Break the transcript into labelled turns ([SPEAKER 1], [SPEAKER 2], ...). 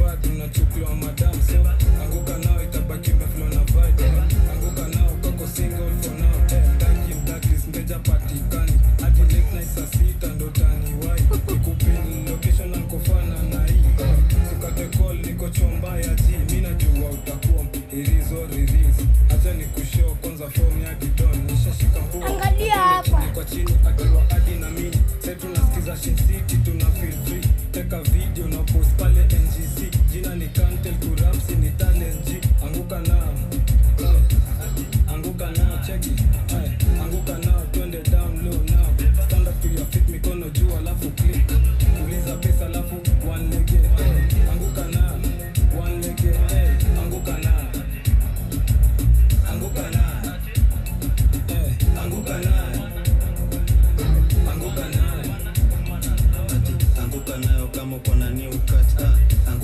[SPEAKER 1] bado unachukuliwa madam so anguka nao itabaki umeflow na vibe anguka nao kako single for now eh, mdaki mdaki mteja patikani hadi late night saa sita ndo taniwai nikupin location ankofana na hii eh, sikate call niko chomba ya ji mi najua utakuwa irizo ririzi acha ni kushow kwanza form ya didon nishashika mpuo
[SPEAKER 2] Angalia hapa.
[SPEAKER 1] kwa chini akiwa hadi na mini sai tunasikiza Shin City tuna feel free teka video na post pale ngc jina ni kantel kurapsi ni talent g anguka nao Eh, anguka nao cheki Eh, anguka nao twende down low now stand up to your feet mikono juu alafu click uliza pesa alafu one lege eh, anguka nao one lege eh, anguka nao anguka nao eh, anguka nao anguka nayo
[SPEAKER 3] ati anguka nayo kama uko na new cut ah,